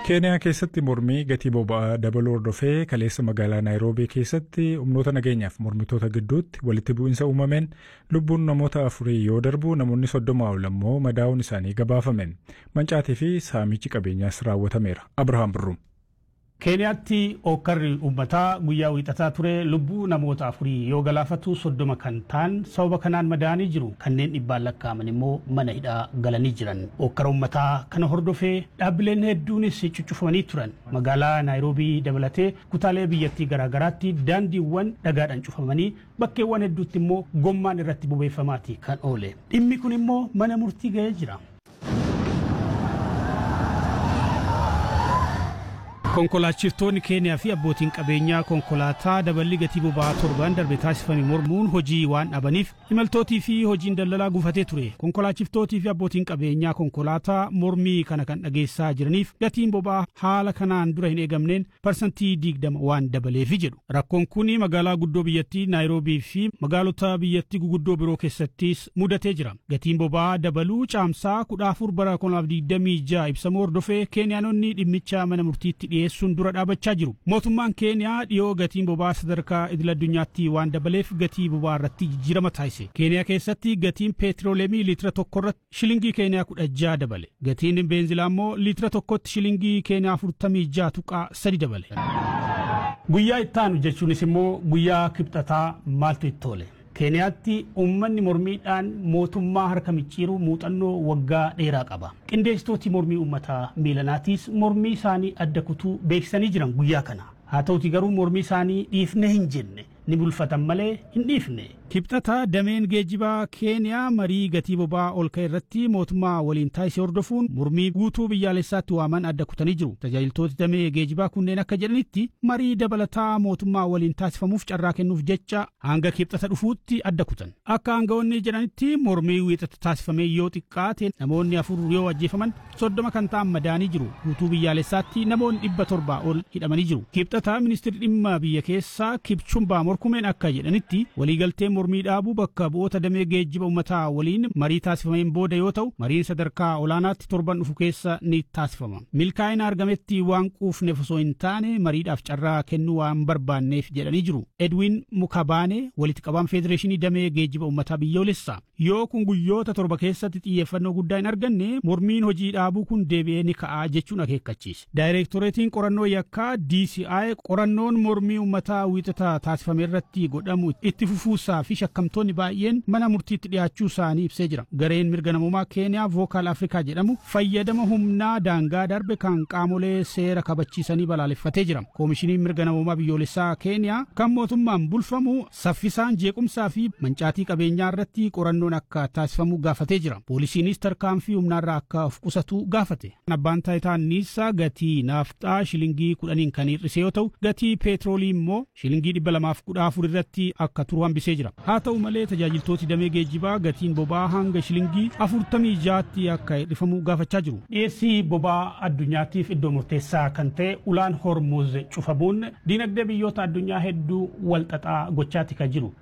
keeniyaa keessatti mormii gatii boba'aa dabaluu hordofee kaleessa magaalaa naayiroobii keessatti humnoota nageenyaaf mormitoota gidduutti walitti bu'iinsa uumameen lubbuun namoota afurii yoo darbu namoonni soddoma ol ammoo madaa'uun isaanii gabaafameen mancaatii fi saamichi qabeenyaas raawwatameera abrahaam birruum. keeniyaatti okkarri uummataa guyyaa wiixataa ture lubbuu namoota afurii yoo galaafatu soddoma kan ta'an sababa kanaan madaa'anii jiru kanneen dhibbaan lakkaa'aman immoo mana hidhaa galanii jiran okkara uummataa kana hordofee dhaabbileen hedduunis cuccufamanii turan magaalaa naayiroobii dabalatee kutaalee biyyattii garaagaraatti daandiiwwan dhagaadhaan cufamanii bakkeewwan hedduutti immoo gommaan irratti bobeeffamaati kan oole dhimmi kun immoo mana murtii ga'ee jira. konkolaachiftonni keeniyaa fi abbootiin qabeenyaa konkolaataa daballi gatii boba'aa torban darbe taasifame mormuun hojii waan dhabaniif imaltootii fi hojiin daldalaa gufatee ture konkolaachiftootii fi abbootiin qabeenyaa konkolaataa mormii kana kan dhageessaa jiraniif gatiin boba'aa haala kanaan dura hin eegamneen parsantii digdama waan dabaleefi jedhu rakkoon kun magaalaa guddoo biyyattii naayiroobii fi magaalota biyyattii guguddoo biroo keessattis mudatee jira gatiin boba'aa dabaluu caamsaa kudha afur bara konaaf digdamii ja'a ibsamuu hordofee keeniyaanonni dhimmicha mana murtiitti dhiyeessu dhiyeessuun dura dhaabachaa jiru. Mootummaan Keeniyaa dhiyoo gatiin boba'aa sadarkaa idil addunyaatti waan dabaleef gatii boba'aa irratti jijjiirama taasise. Keeniyaa keessatti gatiin peetirooleemii liitira tokko irratti shilingii Keeniyaa kudha jaha dabale. Gatiin beenzilaa immoo liitira tokkotti shilingii Keeniyaa afurtamii jaha tuqaa sadi dabale. Guyyaa ittaanu jechuunis immoo guyyaa kibxataa maaltu itti tole? keeniyaatti uummanni mormiidhaan mootummaa harka micciiru muuxannoo waggaa dheeraa qaba qindeessitooti mormii uummataa miilanaatiis mormii isaanii adda kutuu beeksisanii jiran guyyaa kana haa ta'uti garuu mormii isaanii dhiifne hin jenne ni bulfatan malee hin dhiifne. Kibxata dameen geejjibaa Keeniyaa marii gatii boba'aa ol ka'e irratti mootummaa waliin taasise hordofuun mormii guutuu biyyaalessaatti waaman adda kutanii jiru. Tajaajiltooti damee geejjibaa kunneen akka jedhanitti marii dabalataa mootummaa waliin taasifamuuf carraa kennuuf jecha hanga kibxata dhufuutti adda kutan. Akka aangawoonni jedhanitti mormii wiixata taasifame yoo xiqqaate namoonni afur yoo ajjeefaman soddoma kan ta'an madaanii jiru. Guutuu biyyaalessaatti namoonni dhibba torbaa ol hidhamanii jiru. Kibxata ministeerri dhimma biyya keessaa Kipchumbaa morkumeen akka jedhanitti waliigaltee mormii dhaabuu bakka bu'oota damee geejjiba uummataa waliin marii taasifameen booda yoo ta'u mariin sadarkaa olaanaatti torban dhufu keessa ni taasifama. Milkaa'ina argametti waan quufneef osoo hin taane mariidhaaf carraa kennuu waan barbaanneef jedhanii jiru. Edwin Mukabaane walitti qabaan federeeshinii damee geejjiba uummataa biyyoolessaa. Yoo kun guyyoota torba keessatti xiyyeeffannoo guddaa hin arganne mormiin hojii dhaabuu kun deebi'ee ni ka'aa jechuun akeekkachiise. Daayireektoreetiin qorannoo yakkaa DCI qorannoon mormii uummataa wiixata taasifame irratti godhamu itti fufuusaa fi shakkamtoonni baay'een mana murtiitti dhiyaachuu isaanii ibsee jira. Gareen mirga namummaa Keeniyaa Vookaal Afrikaa jedhamu fayyadama humnaa daangaa darbe kan qaamolee seera kabachiisanii balaaleffatee jira. Koomishiniin mirga namummaa biyyoolessaa Keeniyaa kan mootummaan bulfamu saffisaan jeequmsaa fi mancaatii qabeenyaa irratti qorannoon akka taasifamu gaafatee jira. Poolisiinis tarkaanfii humnaarraa akka of qusatu gaafate. Abbaan taayitaa anniisaa gatii naafxaa shilingii kudhaniin kan hir'ise yoo ta'u gatii peetroolii immoo shilingii dhibba lamaaf kudha afur irratti akka turu hambisee jira. Haa ta'u malee tajaajiltooti damee geejjibaa gatiin boba'aa hanga shilingii afurtamii jaatti akka hir'ifamu gaafachaa jiru. Dhiyeessii boba'aa addunyaatiif iddoo murteessaa kan ta'e ulaan hormuz cufamuun diinagdee biyyoota addunyaa hedduu walxaxaa gochaati kan jiru.